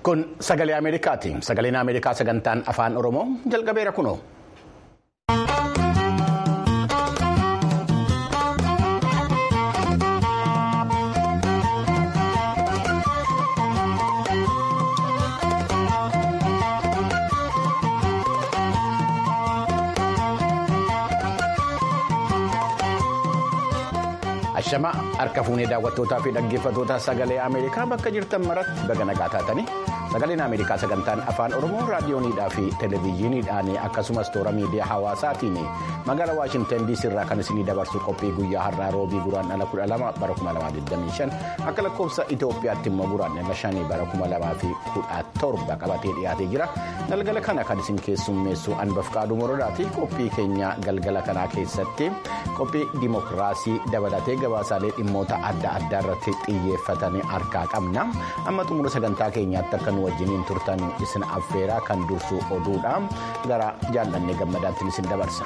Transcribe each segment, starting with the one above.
Kun sagalee Ameerikaati. Sagaleen Ameerikaa sagantaan afaan Oromoo jalqabeera kunoo. Ashama harka fuunee daawwattootaa fi dhaggeeffattoota sagalee Ameerikaa bakka jirtan maratti baga nagaa taatanii sagaleen Ameerikaa sagantaan afaan Oromoo raadiyooniidhaa fi televezyiiniidhaan akkasumas toora miidiyaa hawaasaatiin magaalaa Waashintan DC irraa kan isinii dabarsu qophii guyyaa har'aa roobii guraandhala kudha lama bara kuma lamaa 25 akka lakkoofsa Itoophiyaatti immoo guraandhala shanii bara kuma lamaa fi kudha torba qabatee dhiyaatee jira galgala kana kan isin keessummeessu Anbafqaaduu Morodaati qophii keenya galgala kanaa keessatti qophii dimokiraasii dabalatee. gabaasaalee dhimmoota adda addaa irratti xiyyeeffatanii harkaa qabna amma xumura sagantaa keenyaatti akka nu wajjiniin turtan isin affeeraa kan dursu oduudha gara jaallannee gammadaatti isin dabarsa.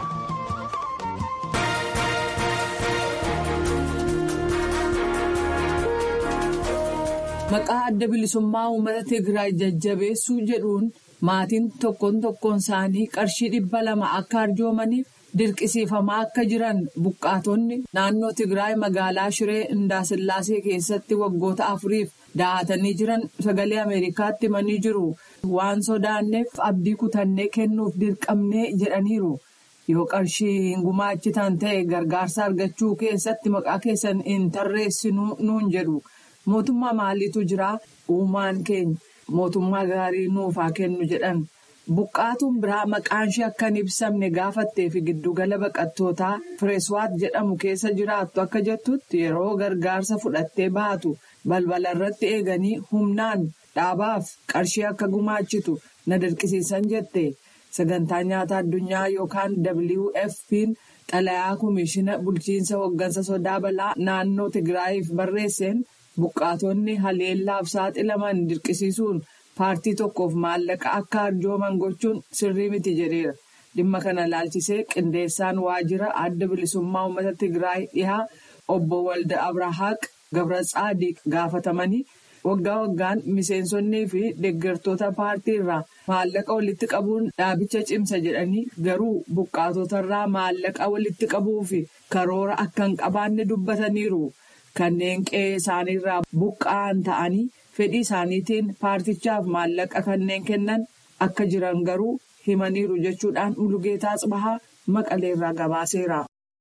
maqaa adda bilisummaa uummata tigraay jajjabeessuu jedhuun maatiin tokkoon tokkoon isaanii qarshii dhibba lama akka arjoomaniif. dirqisiifamaa akka jiran buqqaatonni naannoo tigraay magaalaa shiree indaasillaasee keessatti waggoota afuriif dahatanii jiran sagalee ameerikaatti himanii jiru waan sodaanneef abdii kutannee kennuuf dirqamnee jedhaniiru yoo qarshii hin gumaachitan ta'e gargaarsa argachuu keessatti maqaa keessan hin tarreessinuu nuun jedhu mootummaa maaliitu jira uumaan keenya mootummaa gaarii nuuf haa kennu jedhan. Buqqaatuun biraa maqaan ishee akka hin ibsamne gaafattee fi giddugala baqattootaa Fireeswaat jedhamu keessa jiraattu akka jettutti yeroo gargaarsa fudhattee baatu balbala irratti eeganii humnaan dhaabaaf qarshii akka gumaachitu na dirqisiisan jette sagantaa nyaata addunyaa yookaan WFP'n xalayaa komishiina bulchiinsa hooggansa sodaa balaa naannoo Tigraayiif barreesseen buqqaatonni haleellaaf saaxilaman dirqisiisuun. paartii tokkoof maallaqa akka arjooman gochuun sirrii miti jedheera dhimma kana laalchisee qindeessaan waajjira adda bilisummaa uummata tigraay dhihaa obbo walda abrahaaq gabratsaadiq gaafatamanii waggaa waggaan miseensonnii fi deeggartoota paartii irraa maallaqa walitti qabuun dhaabicha cimsa jedhanii garuu buqqaatotarraa maallaqa walitti qabuu fi karoora akka hin qabaanne dubbataniiru kanneen qe'ee isaaniirraa buqqa'an ta'anii. fedhii isaaniitiin paartichaaf maallaqa kanneen kennan akka jiran garuu himaniiru jechuudhaan mulugeetaa tsibahaa maqaleerraa gabaaseera.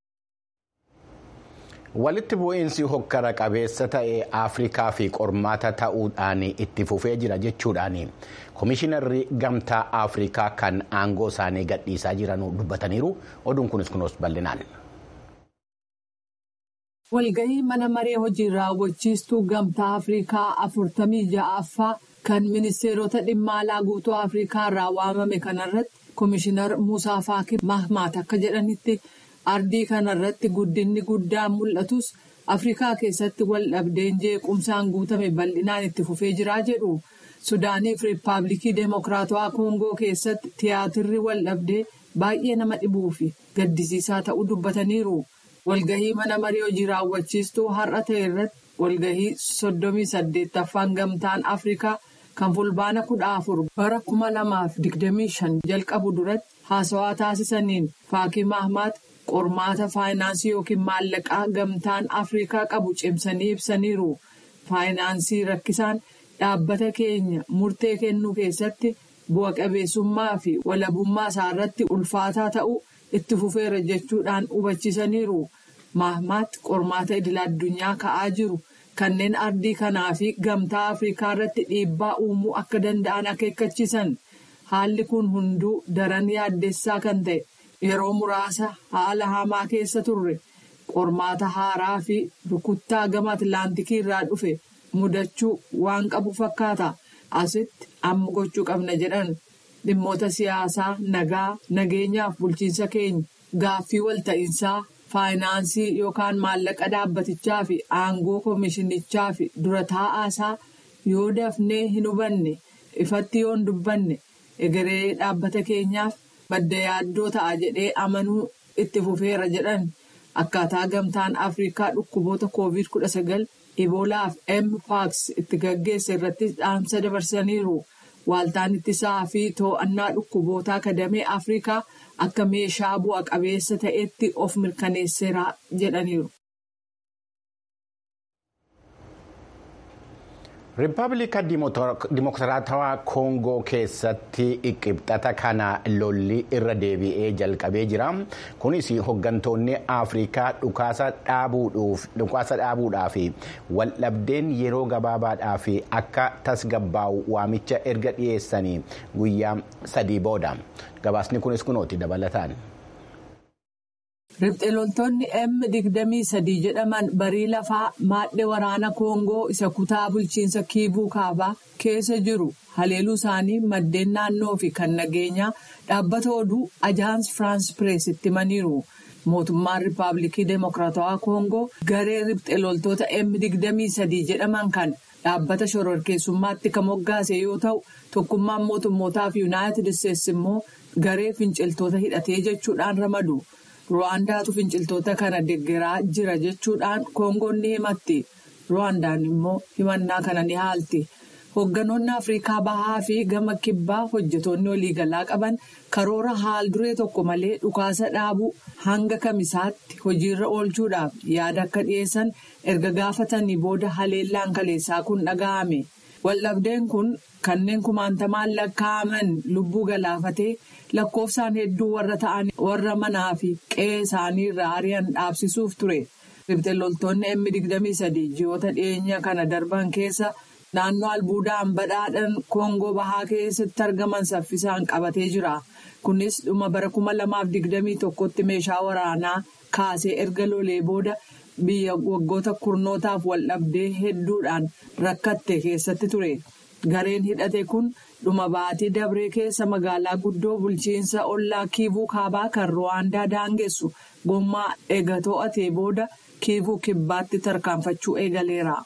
walitti bu'iinsi hokkara qabeessa ta'e afrikaa fi qormaata ta'uudhaan itti fufee jira jechuudhaan komishinarri gamtaa afrikaa kan aangoo isaanii gadhiisaa jiran dubbataniiru oduun kunis kunuus bal'inaan. walgahii mana maree hojii raawwachiistuu gamtaa afrikaa afurtamii ja'affaa kan ministeerota dhimma alaa guutuu afrikaa irraa waamame kanarratti komishinar muusaa faakii mahmaat akka jedhanitti ardii kanarratti guddinni guddaan mul'atus afrikaa keessatti wal dhabdeen jeequmsaan guutame bal'inaan itti fufee jiraa jedhu sudaaniif riippaabilikii deemokiraatawaa koongoo keessatti tiyaatirri wal dhabdee baay'ee nama dhibuu fi gaddisiisaa ta'uu dubbataniiru. walgahii mana marii hojii raawwachiistuu har'a ta'e irratti walgahii soddomii saddeettaffaan gamtaan afrikaa kan fulbaana kudha afur bara kuma lamaaf digdamii shan jalqabu duratti haasawaa taasisaniin faakii mahmaat qormaata faayinaansii yookiin maallaqaa gamtaan afrikaa qabu cimsanii ibsaniiru faayinaansii rakkisaan dhaabbata keenya murtee kennuu keessatti bu'a qabeessummaa fi walabummaa isaarratti ulfaataa ta'uu. itti fufeera jechuudhaan hubachiisaniiru mahmaat qormaata idil addunyaa ka'aa jiru kanneen ardii kanaa fi gamtaa afrikaa irratti dhiibbaa uumuu akka danda'an akeekkachiisan haalli kun hunduu daran yaaddessaa kan ta'e yeroo muraasa haala hamaa keessa turre qormaata haaraa fi rukuttaa gama atlaantikii irraa dhufe mudachuu waan qabu fakkaata asitti amma gochuu qabna jedhan. dhimmoota siyaasaa nagaa nageenyaaf bulchiinsa keenya gaaffii walta'iinsaa faayinaansii yookaan maallaqa dhaabbatichaa fi aangoo komishinichaa fi dura taa'aasaa yoo dafnee hin hubanne ifatti yoo hin dubbanne egeree dhaabbata keenyaaf madda yaaddoo ta'a jedhee amanuu itti fufeera jedhan akkaataa gamtaan afrikaa dhukkuboota koovid kudha sagal Iboolaaf Mpox itti gaggeesse irratti dhaamsa dabarsaniiru. Waaltaan ittisaa fi to'annaa dhukkubootaa kadamee Afrikaa akka meeshaa bu'a qabeessa ta'etti of mirkaneesseera jedhaniiru. Riippaabilika Dimokiraatawaa Koongoo keessatti qibxata kana lolli irra deebi'ee jalqabee jira. Kunis hooggantoonni Afrikaa dhukaasa dhaabuudhaaf waldhabdeen yeroo gabaabaadhaaf akka tasgabbaa'u waamicha erga dhiyeessanii guyyaa sadii booda. Gabaasni kunis kunooti dabalataan. Riphxee loltoonni M23 jedhaman barii lafaa maadhee waraana Koongoo isa kutaa bulchiinsa Kiivuu Kaabaa keessa jiru haleeluu isaanii maddeen naannoo fi kan nageenyaa dhaabbata oduu Ajaans Firaans Pirees itti himaniiru. Mootummaan Riippaabilikii Dimokiraatawaa Koongoo garee riphxee loltoota M23 jedhaman kan dhaabbata shororkeessummaatti kan moggaase yoo ta'u tokkummaan mootummootaa fi Yuunaayitid Isteetsi immoo garee finciltoota hidhatee jechuudhaan ramadu. Ruwaandaatu finciltoota kana deeggaraa jira jechuudhaan Koongoon ni himatti. Ruwaandaan immoo himannaa kana ni haalti. Hoogganoonni Afrikaa Bahaa fi gama kibbaa hojjetoonni waliigalaa qaban karoora haal duree tokko malee dhukaasa dhaabuu hanga kamisaatti hojiirra oolchuudhaaf yaada akka dhiyeessan erga gaafatanii booda haleellaan kaleessaa kun dhaga'ame. Waldhabdeen kun kanneen kumaantamaan lakkaa'aman lubbuu galaafatee lakkoofsaan hedduu warra ta'an warra manaa fi qe'ee isaanii irraa ari'an dhaabsisuuf ture. Riphxee loltoonni M23 ji'oota dhiyeenya kana darban keessa naannoo albuudaan badhaadhaan Koongoo Bahaa keessatti argaman saffisaan qabatee jira. Kunis dhuma bara 2021tti meeshaa waraanaa kaasee erga lolee booda. biyya waggoota kurnootaaf waldhabdee hedduudhaan rakkatte keessatti ture gareen hidhate kun dhuma baatii dabree keessa magaalaa guddoo bulchiinsa ollaa kiivuu kaabaa kan ruwaandaa daangessu gommaa eega to'atee booda kiivuu kibbaatti tarkaanfachuu eegaleera.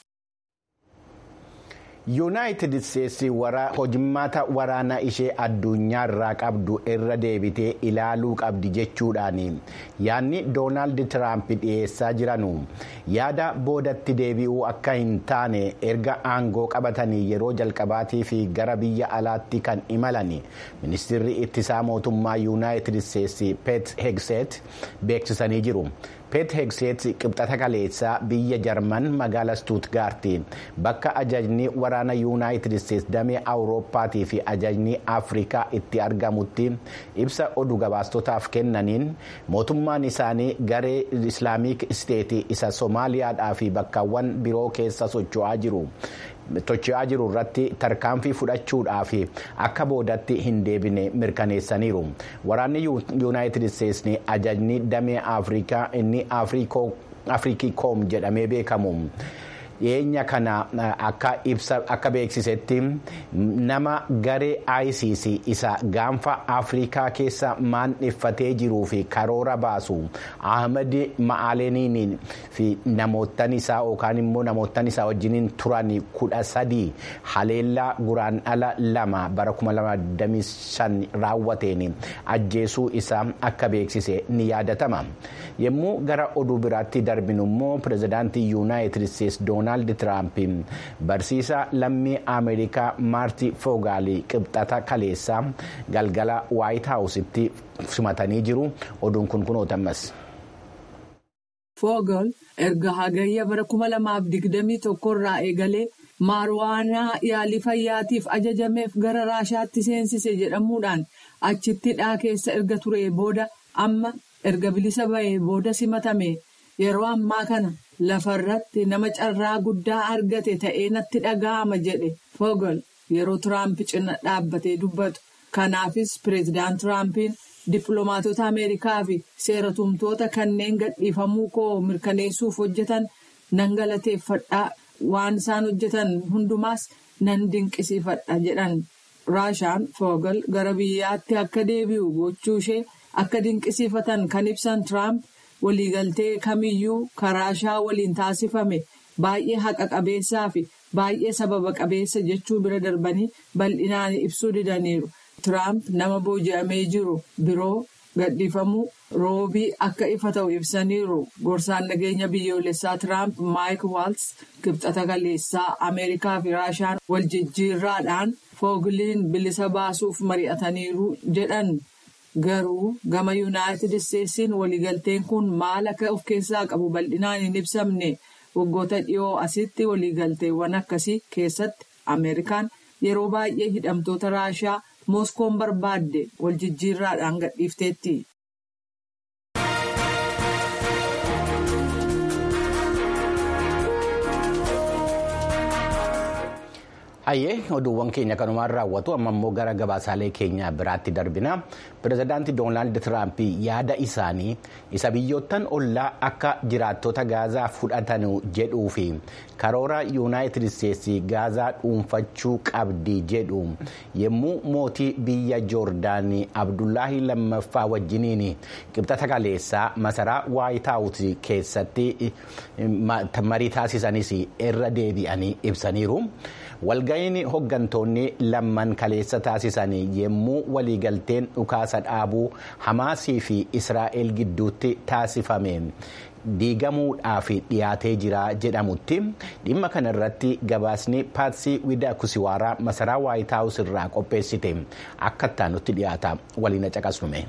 yuunaayitid isteetsi hojimmaata waraanaa ishee addunyaa irraa qabdu irra deebitee ilaaluu qabdi jechuudhaan yaadni doonaald tiraamp dhiyeessaa jiranu yaada boodatti deebi'uu akka hin taane erga aangoo qabatanii yeroo jalqabaatii fi gara biyya alaatti kan imalan ministeerri ittisaa mootummaa yuunaayitid isteetsi peet hegseet beeksisanii jiru. peet hegseet qibxata kaleessaa biyya jarman magaala stuutgaarti bakka ajajni waraana yuunaayitid isteetsi damee awurooppaatii fi ajajni afrikaa itti argamutti ibsa oduu gabaastotaaf kennaniin mootummaan isaanii garee islaamik isteetii isa soomaaliyaadhaa fi bakkaawwan biroo keessa socho'aa jiru. tochi'aa jiru irratti tarkaanfii fudhachuudhaaf akka boodatti hin deebine mirkaneessaniiru waraanni yuunaayitid isteetsi ajajni damee afrikaa inni afriikoom jedhamee beekamu. dhiyeenya kana akka ibsa akka beeksisetti nama garee ICC isa gaanfa afrikaa keessa maandheffatee jiruu fi karoora baasu ahmed ma'aaleniin fi namoottan isaa yookaan immoo namoottan isaa wajjiniin turan kudha sadii haleellaa guraandhala lama bara 2025 raawwateen ajjeesuu isaa akka beeksise ni yaadatama yommuu gara oduu biraatti darbinu immoo pirezidaantii yuunaayitid isteetsi doonaald tiraamp barsiisaa lammii ameerikaa maartii foogaalii qibxata kaleessaa galgala waayit haawusitti simatanii jiru oduun kun kunootamas. Foogol erga hagayya bara 2021 irraa eegalee maarwaanaa yaalii fayyaatiif ajajameef gara raashaatti seensise jedhamuudhaan achitti dhaa keessa erga ture booda amma erga bilisa ba'ee booda simatame yeroo ammaa kana lafarratti nama carraa guddaa argate ta'ee natti dhaga'ama jedhe Foogol yeroo Tiraamp cina dhaabbatee dubbatu. Kanaafis pireezidaant Tiraampiin dippiloomaatota Ameerikaa fi seeratumtoota kanneen gadhiifamuu koo mirkaneessuuf hojjetan nan galateeffadhaa waan isaan hojjetan hundumaas nan dinqisiifadha jedhan. Raashaan Foogol gara biyyaatti akka deebi'u gochuu ishee akka dinqisiifatan kan ibsan Tiraamp waliigaltee kamiyyuu karaashaa waliin taasifame baay'ee haqa qabeessaa fi baay'ee sababa qabeessa jechuu bira darbanii bal'inaan ibsuu didaniiru. Tiraamp nama booji'amee jiru biroo gadhiifamuu roobii akka ifa ta'u ibsaniiru gorsaan nageenya biyyoolessaa tiraamp maayik waals kibxata kaleessaa ameerikaa fi raashaan wal jijjiirraadhaan foogiliin bilisa baasuuf mari'ataniiru jedhan garuu gama yuunaayitid isteetsiin waliigalteen kun maal akka of keessaa qabu bal'inaan hin ibsamne waggoota dhiyoo asitti waliigalteewwan akkasii keessatti ameerikaan yeroo baay'ee hidhamtoota raashaa mooskoon barbaadde wal jijjiirraadhaan gadhiifteetti. Hayyee oduuwwan keenya kanumaan raawwatu amma immoo gara gabaasaalee keenya biraatti darbina pirezidaantii doonaald tiraamp yaada isaanii isa biyyoottan ollaa akka jiraattota gaazaa fudhatan jedhuu fi karoora yuunaayitid isteetsi gaazaa dhuunfachuu qabdi jedhu yommuu mootii biyya joordaanii abdullaahi lammaffaa wajjiniin qibxata kaleessaa masaraa waayitaawus keessatti marii taasisanis irra deebi'anii ibsaniiru. walga'iin hoggantoonni lamman kaleessa taasisan yommuu waliigalteen dhukaasa dhaabuu hamaasii fi israa'el gidduutti taasifame diigamuudhaaf dhiyaatee jira jedhamutti dhimma kana irratti gabaasni paatsii widaa kusiwaaraa masaraa waayitaawus irraa qopheessite akka ittaanutti dhiyaata waliin caqasnume.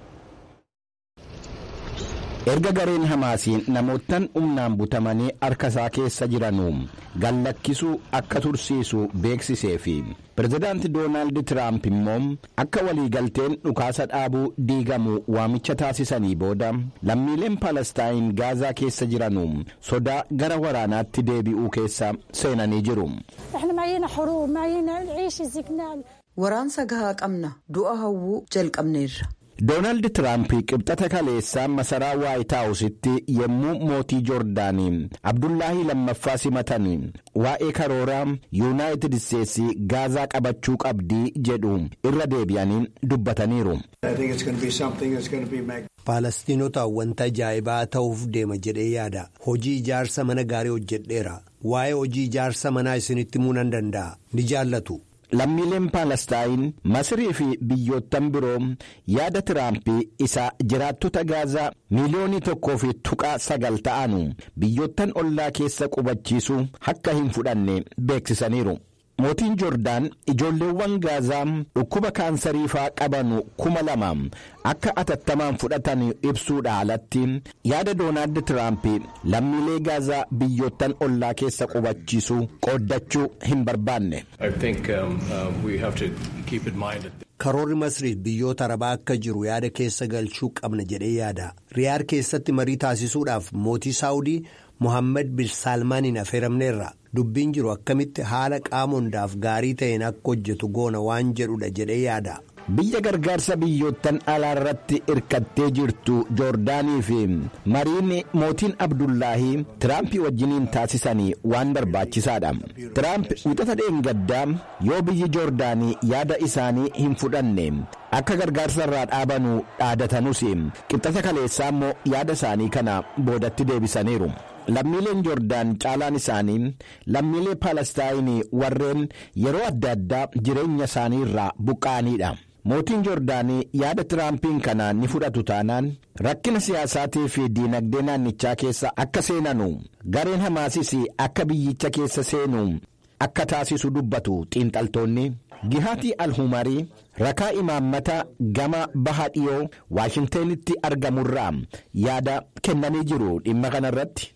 erga gareen hamaasiin namoottan humnaan butamanii harka isaa keessa jiranuu gallakkisuu akka tursiisu beeksisee fi pirezidaanti doonaald tiraamp immoo akka waliigalteen dhukaasa dhaabuu diigamu waamicha taasisanii booda lammiileen paalestaayin gaazaa keessa jiranuu sodaa gara waraanaatti deebi'uu keessa seenanii jiru. waraansa gahaa qabna du'a hawwuu jalqabneerra. doonaald tiraamp qibxata kaleessaa masaraa waayitaawusitti yommuu mootii joordaanii abdullaahi lammaffaa simatan waa'ee karooraa yuunaayitid isteetsi gaazaa qabachuu qabdii jedhu irra deebi'anii dubbataniiru. Faalastiinota wanta ajaa'ibaa ta'uuf deema jedhee yaada hojii ijaarsa mana gaarii hojjedheera waa'ee hojii ijaarsa manaa isinitti himuu nan danda'a ni jaallatu. lammiileen paalestaayin masirii fi biyyoottan biroo yaada tiraampii isa jiraattota gaazaa miiliyoonii tokkoo fi tuqaa sagal ta'anu biyyoottan ollaa keessa qubachiisuu akka hin fudhanne beeksisaniiru. mootiin joordaan ijoolleewwan gaazaa dhukkuba kaansariifaa qabanu kuma lama akka atattamaan fudhatan ibsuudha alatti yaada doonaald tiraamp lammiilee gaazaa biyyoottan ollaa keessa qubachiisuu qooddachuu hin barbaanne. karoorri masriif biyyoota arabaa akka jiru yaada keessa galchuu qabna jedhee yaada riyaad keessatti marii taasisuudhaaf mootii saawudii mohaammed bin saalmaaniin affeeramneerra dubbiin jiru akkamitti haala qaama hundaaf gaarii ta'een akka hojjetu goona waan jedhudha jedhee yaada. biyya gargaarsa biyyoottan alaa irratti irkattee jirtu joordaanii fi mariin mootiin abdullaahii tiraampii wajjiniin taasisanii waan barbaachisaadha tiraamp wixata dheengaddaa yoo biyyi joordaanii yaada isaanii hin fudhanne akka gargaarsa irraa dhaabanu dhaadatanus qixxata kaleessaa immoo yaada isaanii kana boodatti deebisaniiru. lammiileen joordaan caalaan isaanii lammiilee paalestaayinii warreen yeroo adda addaa jireenya isaanii irraa buqqa'aniidha. mootiin joordaanii yaada tiraampiin kana ni fudhatu taanaan rakkina siyaasaatii fi diinagdee naannichaa keessa akka seenanu gareen hamaasis akka biyyicha keessa seenu akka taasisu dubbatu xiinxaltoonni gihaatii alhumarii rakaa imaammata gama baha dhiyoo waashintanitti argamurraa yaada kennanii jiru dhimma kanarratti.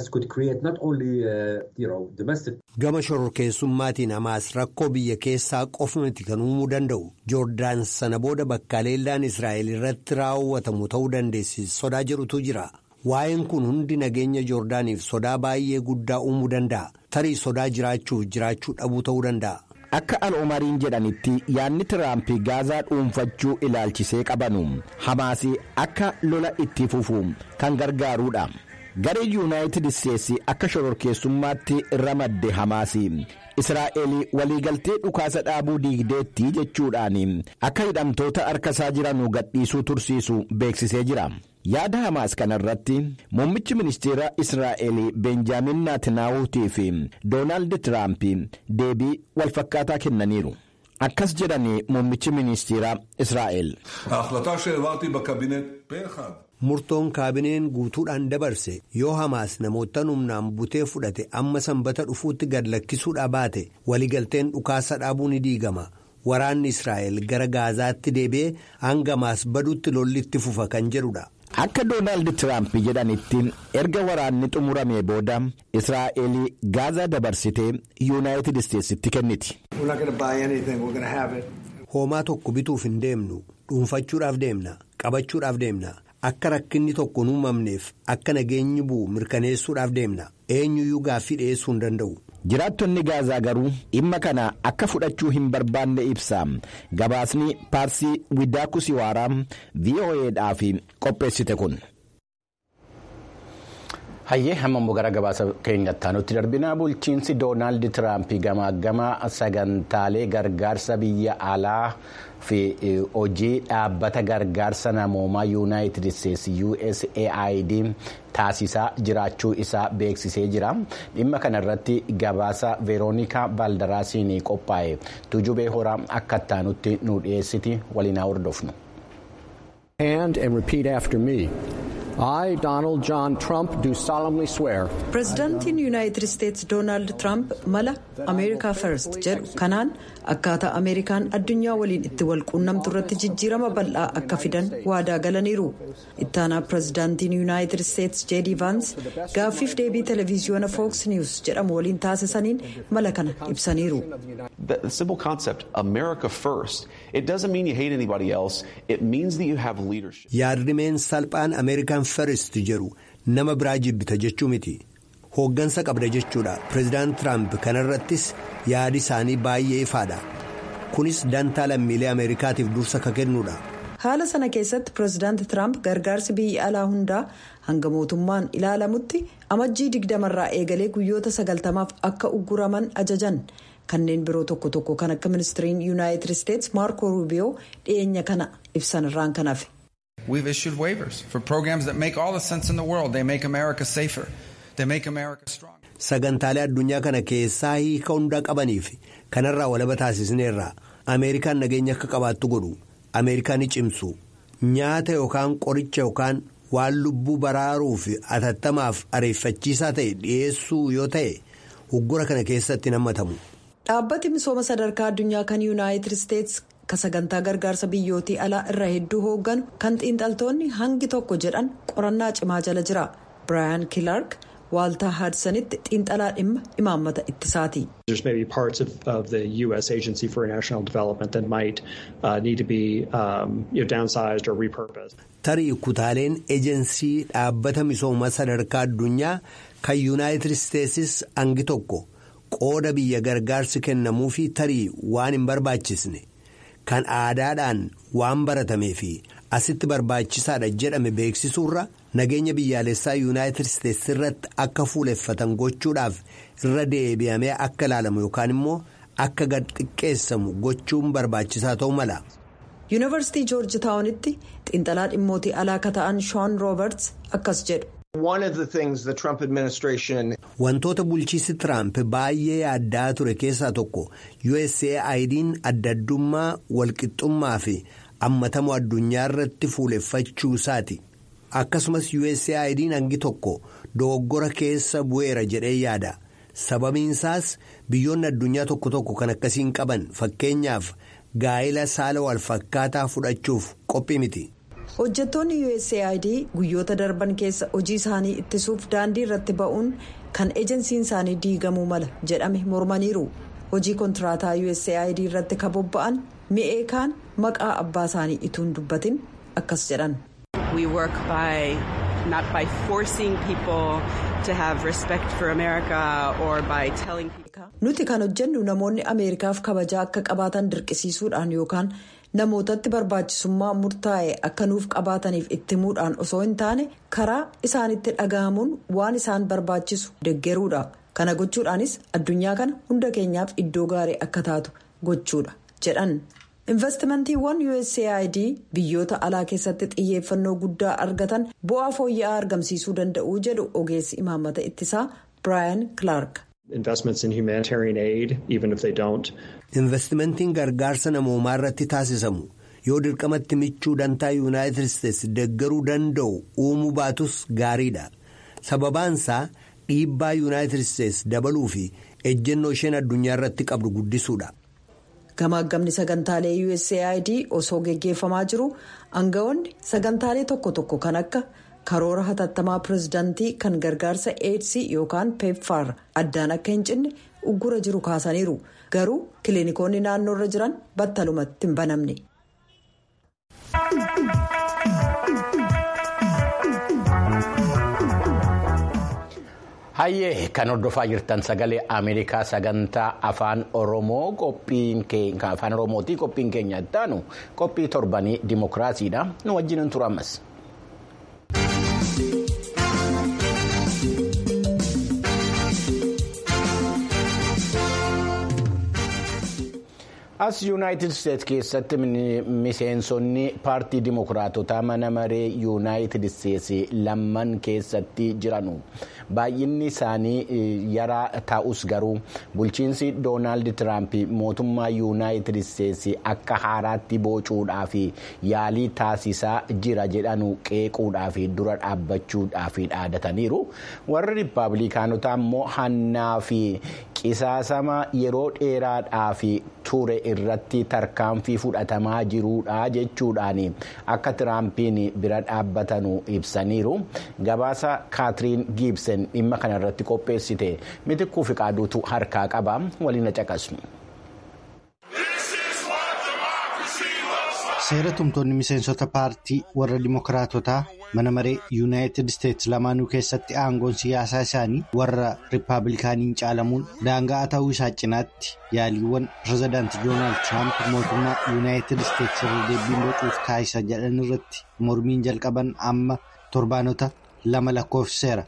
gama shororkeessummaatiin hamaas rakkoo biyya keessaa qofumatti kan uumuu danda'u joordaan sana booda bakka leellaan israa'el irratti raawwatamu ta'uu dandeessi sodaa jedhutu jira waa'een kun hundi nageenya joordaaniif sodaa baay'ee guddaa uumuu danda'a tarii sodaa jiraachuuf jiraachuu dhabuu ta'uu danda'a. akka al'umariin jedhanitti yaadni tiraamp gaazaa dhuunfachuu ilaalchisee qabanu hamaas akka lola itti fufu kan gargaaruudha. garee yuunaayitid isteetsi akka shororkeessummaatti ramadde hamaas israa'el waliigaltee dhukaasa dhaabuu diigdeetti jechuudhaan akka hidhamtoota harkasaa jiran gadhiisuu tursiisu beeksisee jira. yaada hamaas kanarratti muummichi ministeera israa'el benjaamin naatinaawutii fi doonaald tiraamp deebii walfakkaataa kennaniiru. akkas jedhani muummichi ministeeraa israa'el. murtoon kaabineen guutuudhaan dabarse yoo hamaas namoota humnaan butee fudhate amma sanbata dhufuutti gad lakkisuudha baate waliigalteen dhukaasa dhaabuu ni diigama waraanni israa'el gara gaazaatti deebi'ee hangamaas badutti lollitti fufa kan jedhudha. akka doonaald tiraamp jedhanitti erga waraanni xumuramee booda israa'el gaazaa dabarsitee yuunaayitid isteetsitti kenniti. hoomaa tokko bituuf hin deemnu dhuunfachuudhaaf deemna qabachuudhaaf deemna. akka rakkinni tokko hin uumamneef akka nageenyi bu'u mirkaneessuudhaaf deemna eenyuyyuu gaaffii dhiyeessuu hin danda'u. jiraattonni gaazaa garuu dhimma kana akka fudhachuu hin barbaanne ibsa gabaasni paarsii widaakusiwaaraa vo'eedhaaf qopheessite kun. hayyee hammammoo gara gabaasa keenyatti aanutti darbinaa bulchiinsi doonaald tiraamp gamaagama sagantaalee gargaarsa biyya alaa fi hojii dhaabbata gargaarsa namoomaa yuunaayitid isteetsi usaid taasisaa jiraachuu isaa beeksisee jira dhimma kana irratti gabaasa veeroonikaa baaldaraasiin qophaa'e tujubee horaa akka ittaanutti nu dhiyeessiti waliin haa hordofnu. I, Donald John Trump, do solemnly swear. Pireezidaantiin Yuunaayitid Isteetsi Doonaald Tiraamp mala Ameerikaa First jedhu kanaan akkaataa Ameerikaan addunyaa waliin itti wal quunnamtu irratti jijjiirama bal'aa akka fidan waadaa galaniiru. Ittaanaa pireezidaantiin Yuunaayitid Isteetsi Jeedii Vaans gaaffiif deebii televiziyoona Fox News jedhamu waliin taasisaniin mala kana ibsaniiru. The simple concept, America first, it doesn't mean you hate anybody else. It means that you have leadership. Yaadrimeen salphaan Ameerikaan First jedhu nama biraa jibbita jechuu miti. Hooggansa qabda jechuudha. Pireezidaant Tiraamp kanarrattis yaadi isaanii baay'ee ifaadha. Kunis dantaa lammiilee Ameerikaatiif dursa ka kennudha. Haala sana keessatti pireezidaanti Tiraamp gargaarsi biyya alaa hundaa hanga mootummaan ilaalamutti amajjii digdamarraa eegalee guyyoota sagaltamaaf akka ugguraman ajajan. kanneen biroo tokko tokko kan akka ministiriin yuunaayitid isteetsi maarko ruubiyoo dhiyeenya kana ibsan irraan kan hafe. We've issued waivers for programs that make all the sense in the world. They make America safer. They make America stronger. Sagantaalee addunyaa kana keessaa hiika hundaa qabaniif kanarraa walaba taasisneerra. Ameerikaan nageenya akka qabaattu godhu. Ameerikaan ni cimsu. Nyaata yookaan qoricha yookaan waan lubbuu baraaruu fi atattamaaf areeffachiisaa ta'e dhiyeessuu yoo ta'e uggura kana keessatti nammatamu. Dhaabbati misooma sadarkaa addunyaa kan yuunaayitid isteetsi ka sagantaa gargaarsa biyyootii alaa irra hedduu hoogganu kan xiinxaltoonni hangi tokko jedhan qorannaa cimaa jala jira. Biraayan Kilaark waaltaa haadsanitti xiinxalaa dhimma imaammata ittisaati. There's maybe parts of, of the U.S. Agency for International Development that might uh, need to be um, you know, downsized or repurposed. Tarii kutaaleen ejensii dhaabbata misooma sadarkaa addunyaa kan yuunaayitid isteetsis hangi tokko. qooda biyya gargaarsi kennamuu fi tarii waan hin barbaachisne kan aadaadhaan waan baratamee fi asitti barbaachisaadha jedhame beeksisuurra nageenya biyyaalessaa yuunaayitid isteetsi irratti akka fuuleffatan gochuudhaaf irra deebi'amee akka ilaalamu yookaan immoo akka gad xiqqeessamu gochuun barbaachisaa ta'uu mala. yuunivarsiitii joorji taawunitti xiinxalaa dhimmootii alaa ka ta'an shoon rooberts akkas jedhu. Wantoota bulchiinsi Tiraamp baay'ee yaaddaa ture keessaa tokko USAID'n adda addummaa walqixxummaa fi hammatamu addunyaa irratti fuuleffachuu isaati. Akkasumas USAID'n hangi tokko dogoggora keessa bu'eera jedhee yaada. Sababiin isaas biyyoonni addunyaa tokko tokko kan akkasiin qaban fakkeenyaaf gaa'ila saala walfakkaataa fudhachuuf qophii miti. hojjettoonni usaid guyyoota darban keessa hojii isaanii ittisuuf daandii irratti ba'uun kan ejensiin isaanii diigamuu mala jedhame mormaniiru hojii kontiraataa usaid irratti ka bobba'an mi'ee kaan maqaa abbaa isaanii ituun dubbatin akkas jedhan. We work by not by forcing people to have respect for America or by telling people. Nuti kan hojjennu namoonni Ameerikaaf kabajaa akka qabaatan dirqisiisuudhaan yookaan namootatti barbaachisummaa murtaa'e akka nuuf qabaataniif itti himuudhaan osoo hin taane karaa isaanitti dhaga'amuun waan isaan barbaachisu deggeruudha. Kana gochuudhaanis addunyaa kana hunda keenyaaf iddoo gaarii akka taatu gochuudha jedhan. Investimantiiwwan USAID biyyoota alaa keessatti xiyyeeffannoo guddaa argatan bu'aa fooyya'aa argamsiisuu danda'u jedhu ogeessi imaammata ittisaa Brian Clark. Investments in humanitarian aid, even if they don't. Investimentiin gargaarsa namoomaa irratti taasisamu yoo dirqamatti michuu dantaa yuunaayitid isteetsi deeggaruu danda'u uumuu baatus gaariidha. Sababaansaa dhiibbaa yuunaayitid isteetsi dabaluu fi ejjennoo isheen addunyaa irratti qabdu guddisuudha. Gamaagamni sagantaalee USAID osoo geggeeffamaa jiru aangawoonni sagantaalee tokko tokko kan akka. karoora hatattamaa pirezidaantii kan gargaarsa eedsii yookaan peepfaar addaan akka hin cinne uggura jiru kaasaniiru garuu kiliinikoonni naannoo irra jiran battalumatti hin banamne. Hayyee kan hordofaa jirtan sagalee Ameerikaa sagantaa afaan Oromoo qophiin afaan Oromootii qophiin keenya ittaanu qophii torbanii dimokiraasiidha nu wajjin tura ammas. as yuunaayitid isteetsi keessatti miseensonni paartii dimokiraatotaa mana maree yuunaayitid isteetsi lamman keessatti jiranu baay'inni isaanii yaraa ta'us garuu bulchiinsi doonaald tiraamp mootummaa yuunaayitid isteetsi akka haaraatti bocuudhaaf yaalii taasisaa jira jedhanu qeequudhaaf dura dhaabbachuudhaaf dhaadataniiru warri riippaabilikaanotaa immoo hannaa fi qisaasama yeroo dheeraadhaaf ture irratti tarkaanfii fudhatamaa jiruudha jechuudhaan akka tiraampiin bira dhaabbatanu ibsaniiru gabaasa kaatiriin giibsen dhimma kana irratti qopheessite mitikkuu fi qaaduutu harkaa qaba waliin caqasnu. seera tumtoonni miseensota paartii warra dimokiraatotaa mana maree yuunaayitid isteetsi lamaanuu keessatti aangoon siyaasaa isaanii warra riippaabilikaaniin caalamuun daangaa ta'uu isaa cinaatti yaaliiwwan pirezidaanti doonaald tiraamp mootummaa yuunaayitid isteetsi irra deebiin bocuuf taasisa jedhan irratti mormiin jalqaban amma torbaanota lama lakkoofseera.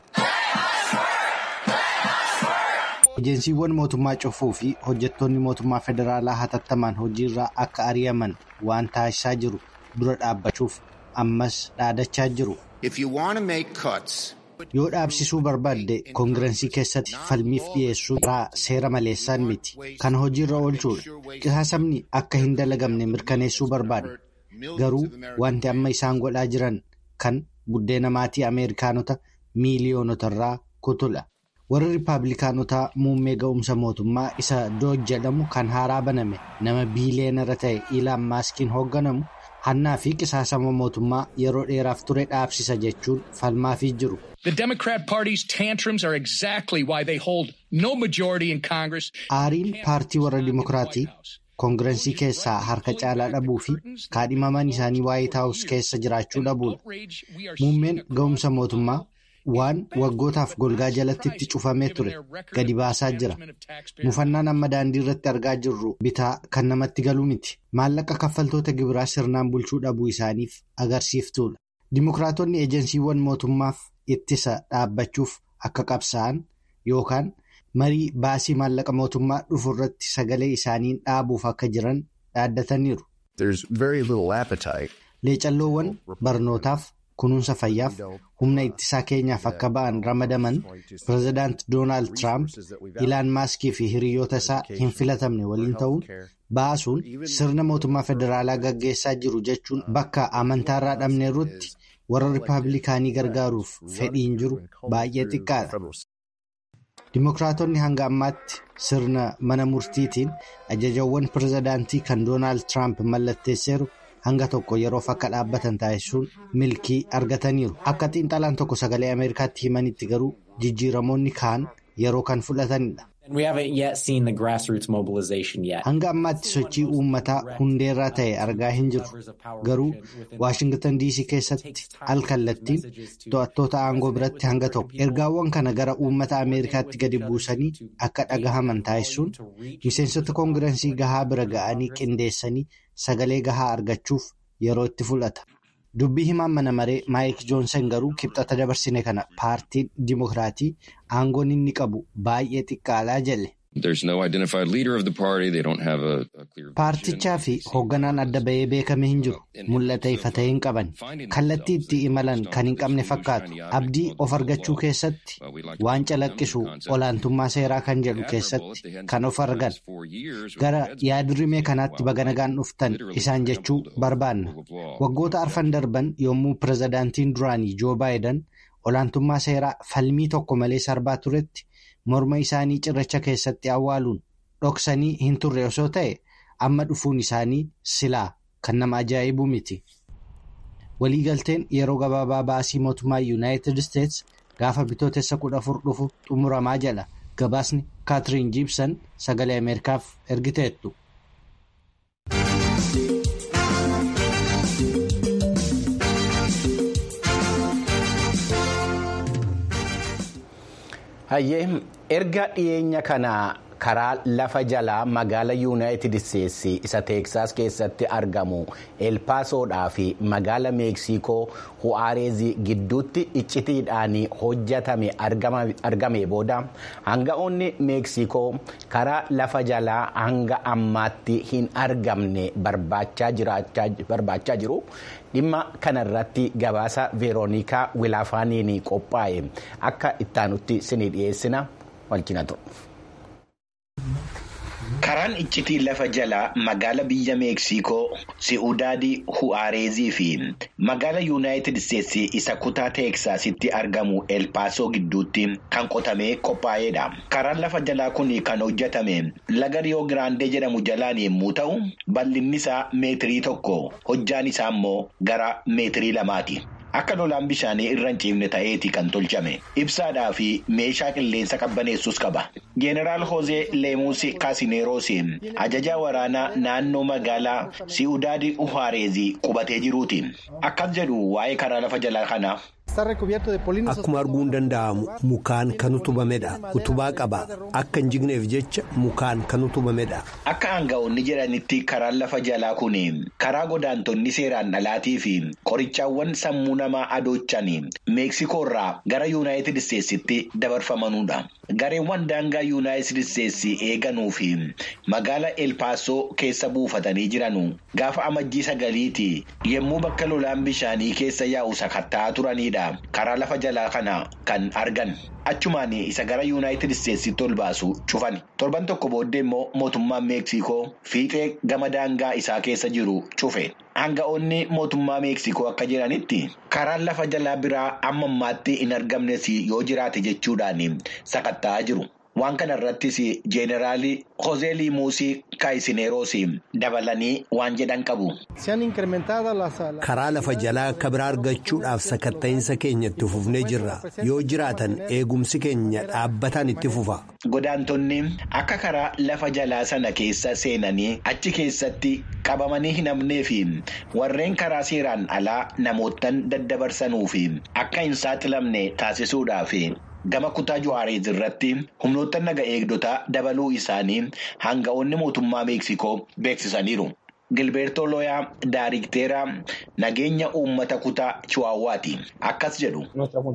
Ejeensiiwwan mootummaa cufuu fi hojjettoonni mootummaa federaalaa hatattamaan hojiirraa akka ari'aman waan taasisaa jiru dura dhaabbachuuf ammas dhaadachaa jiru. Yoo dhaabsisuu barbaadde koongirensii keessatti falmiif dhiyeessuu irraa seera maleessaan miti. Kana hojiirra oolchuudha. Qisaasamni akka hin dalagamne mirkaneessuu barbaadna. Garuu wanti amma isaan godhaa jiran kan buddeena maatii Ameerikaanota miiliyoonota kutula. warri riippaabilikaanotaa muummee ga'umsa mootummaa isa dooj jedhamu kan haaraa baname nama biileenara ta'e iilaan maaskiin hoogganamu hannaa fi qisaasama mootummaa yeroo dheeraaf ture dhaabsisa jechuun falmaafii jiru. The Democrat Party's tantrums are exactly why they hold no majority in Congress. Aariin paartii warra dimokiraatii koongirensii keessaa harka caalaa dhabuu fi kaadhimaman isaanii waayit haawus keessa jiraachuu dhabuudha. Muummeen ga'umsa mootummaa. waan waggootaaf golgaa jalatti itti cufamee ture gadi baasaa jira mufannaan amma daandii irratti argaa jirru bitaa kan namatti galu miti maallaqa kaffaltoota gibiraa sirnaan bulchuu dhabuu isaaniif agarsiiftuudha dimokiraatonni ejensiiwwan mootummaaf ittisa dhaabbachuuf akka qabsa'an yookaan marii baasii maallaqa mootummaa dhufu irratti sagalee isaaniin dhaabuuf akka jiran dhaaddataniiru. leecalloowwan barnootaaf. kunuunsa fayyaaf humna ittisaa keenyaaf akka ba'an ramadaman pirezidaant doonaald tiraamp ilaan maaskii fi hiriyoota isaa hin filatamne waliin ta'uun baasuun sirna mootummaa federaalaa gaggeessaa jiru jechuun bakka amantaarraa dhabneerrutti warra riippaabilikaanii gargaaruuf fedhiin jiru baay'ee xiqqaadha. Dimookiraatonni hanga ammaatti sirna mana murtiitiin ajajawwan pirezidaantii kan doonaald tiraamp mallatteesseeru. hanga tokko yeroof akka dhaabbatan taasisuun milkii argataniiru akka xiinxalaan tokko sagalee ameerikaatti himanitti garuu jijjiiramoonni kaan yeroo kan fudhatanidha. hanga ammaatti sochii uummataa hundeerraa ta'e argaa hin jirru garuu waashingtan diisii keessatti alkallattiin to'attoota aangoo biratti hanga tokko ergaawwan kana gara uummata ameerikaatti gadi buusanii akka dhagahaman taasisuun miseensota koongirensii gahaa bira ga'anii qindeessanii sagalee gahaa argachuuf yeroo itti fudhata. dubbii himaan mana maree maayik joonsan garuu kibxata dabarsine kana paartiin dimokiraatii aangoon inni qabu baay'ee xiqqaadhaa jedhe. Paartichaa fi hoogganaan adda bahee beekame hin jiru. Mul'ata ifa ta'e hin qaban. Kallattii itti imalan kan hin qabne fakkaatu. Abdii of argachuu keessatti waan calaqqisu olaantummaa seeraa kan jedhu keessatti kan of argan. Gara yaadrimee kanaatti baga nagaan dhuftan isaan jechuu barbaanna. Waggoota arfan darban yommuu pirezidaantiin duraanii Joo Baayiden olaantummaa seeraa falmii tokko malee sarbaa turetti morma isaanii cirracha keessatti awwaaluun dhoksanii hin turre osoo ta'e amma dhufuun isaanii silaa kan nama ajaa'ibu miti. Waliigalteen yeroo gabaabaa baasii mootummaa Yuunaayitid Isteets gaafa bitootessa kudha afur dhufu xumuramaa jedha. Gabaasni Kaatiriin Jiibsan sagalee Ameerikaaf ergiteettu. Hayyee erga dhiyeenya kana karaa lafa jalaa magaala yuunaayitid isteetsi isa teeksaas keessatti argamu elpaasoodhaa fi magaala meeksikoo hu'aareezii gidduutti iccitiidhaan hojjetame argame booda hanga'oonni meeksikoo karaa lafa jalaa hanga ammaatti hin argamne barbaachaa jiru. dhimma kanarratti gabaasa veeroonikaa wilaafaaniin qophaa'e akka ittaanutti sinii dhiyeessina walcina ture. Karaan iccitii lafa jalaa magaala biyya Meeksikoo, Si'udaadii, Hu'aareezii fi magaala Yuunaayitid Isteetsi isa kutaa Teeksaasitti argamu Elpaasoo gidduutti kan qotamee qophaa'edha. Karaan lafa jalaa kun kan hojjetame laga Riyoo Giraandee jedhamu jalaan yommuu ta'u, bal'inni isaa meetirii tokko, hojjaan isaa immoo gara meetirii lamaati. Akka lolaan bishaanii irra hin ciifne ta'eeti kan tolchame. Ibsaadhaa fi meeshaa qilleensa qabbaneessus qaba. Jeenaraal Hozee Leemuus Kaasineeroos ajajaa waraanaa naannoo magaalaa Si'udaadii Uhaareezii qubatee jiruuti. Akkas jedhu waa'ee karaa lafa jalaa kanaa. Akkuma arguun danda'amu mukaan kan utubamedha. Utubaa qaba. Akka hin jigneef jecha mukaan kan utubamedha. Akka aanga'oonni jedhanitti karaan lafa jalaa kun karaa godaantonni seeraan dhalaatii fi qorichaawwan sammuu namaa adoochan meeksikoorraa gara yuunaayitid isteetsitti dabarfamanudha. Gareewwan daangaa yuunaayitid isteetsi eeganuu fi magaala elpaasoo keessa buufatanii jiranu gaafa amajjii sagaliiti yommuu bakka lolaan bishaanii keessa yaa'u sakatta'aa turanidha. Karaa lafa jalaa kana kan argan. Achumaan isa gara yuunaayitid isteetsitti ol baasu cufani. Torban tokko booddee immoo mootummaan meeksikoo fiixee gama daangaa isaa keessa jiru cufe. Aanga'oonni mootummaa meeksikoo akka jedhanitti karaan lafa jalaa biraa amma ammaatti hin argamnes yoo jiraate jechuudhaan sakatta'aa jiru. Waan kana irrattis jeeneraali Hozee Liimuusii Kaayisineeroos dabalanii waan jedhan qabu. Karaa lafa jalaa akka biraa argachuudhaaf sakatta'iinsa keenya itti fufnee jirra. Yoo jiraatan eegumsi keenya dhaabbataan itti fufa. Godaantonni akka karaa lafa jalaa sana keessa seenanii achi keessatti qabamanii hin hafnee fi warreen karaa seeraan alaa namootaan daddabarsanuu fi akka hin saaxilamne taasisuudhaaf. Gama kutaa Juwaareez irratti humnoota naga eegdotaa dabaluu isaanii hanga'oonni mootummaa Meeksikoo beeksisaniiru. Gilbeertoo Looyaa Daariikteera nageenya uummata kutaa Chiwaawwaati. Akkas jedhu.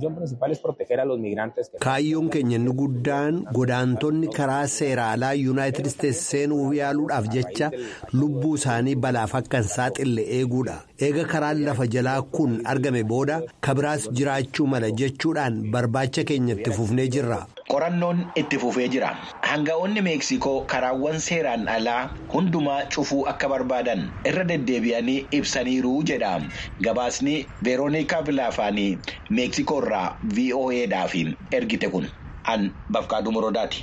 Kaayyoon keenya inni guddaan godaantonni karaa seera alaa yuunaayitid isteetsi seenuu yaaluudhaaf jecha lubbuu isaanii balaaf akka hin saaxille eeguudha. Eega karaan lafa jalaa kun argame booda kabiraas jiraachuu mala jechuudhaan barbaacha keenya itti fufnee jirra. Qorannoon itti fufee jira. Hanga'oonni Meeksikoo karaawwan seeraan alaa hundumaa cufuu akka barbaadan irra deddeebi'anii ibsaniiru jedha. Gabaasni Veeroonikaa Vilaafaanii Meeksikoo irraa VOA'dhaaf ergite kun an Bafqaaduu Morodaati.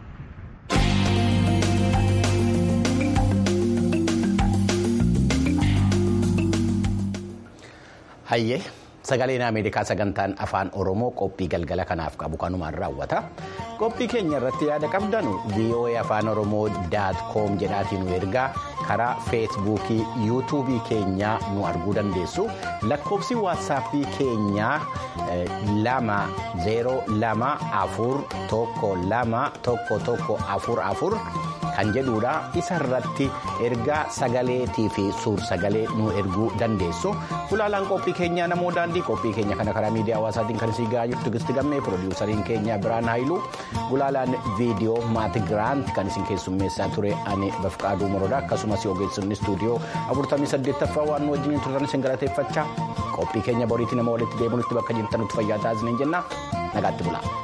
Hayyee sagaleen Ameerikaa sagantaan afaan Oromoo qophii galgala kanaaf qabu kanumaan raawwata. Qophii keenya irratti yaada qabdan VOA afaan Oromoo daat koom jedhaatiin nu ergaa karaa feesbuukii yuutuubii keenyaa nu arguu dandeessu. Lakkoofsi waatsaappii keenyaa lama zeeroo lama afur tokko lama tokko tokko afur afur. kan jedhudha isa irratti ergaa sagaleetii fi suur sagalee nu erguu dandeessu gulaalaan qophii keenyaa namoo daandii qophii keenya kana karaa miidiyaa hawaasaatiin kan isii gahaa jirtu gisti gammee piroodiwusariin keenya biraan haayiluu gulaalaan viidiyoo maati giraant kan isin keessummeessaa ture ani bafqaaduu morodaa akkasumas ogeessonni istuudiyoo 48ffaa waan nu wajjin turtan isin galateeffachaa qophii keenya boriitti nama walitti deebinutti bakka jirtanutti fayyaa taasisneen jenna nagaatti bulaa.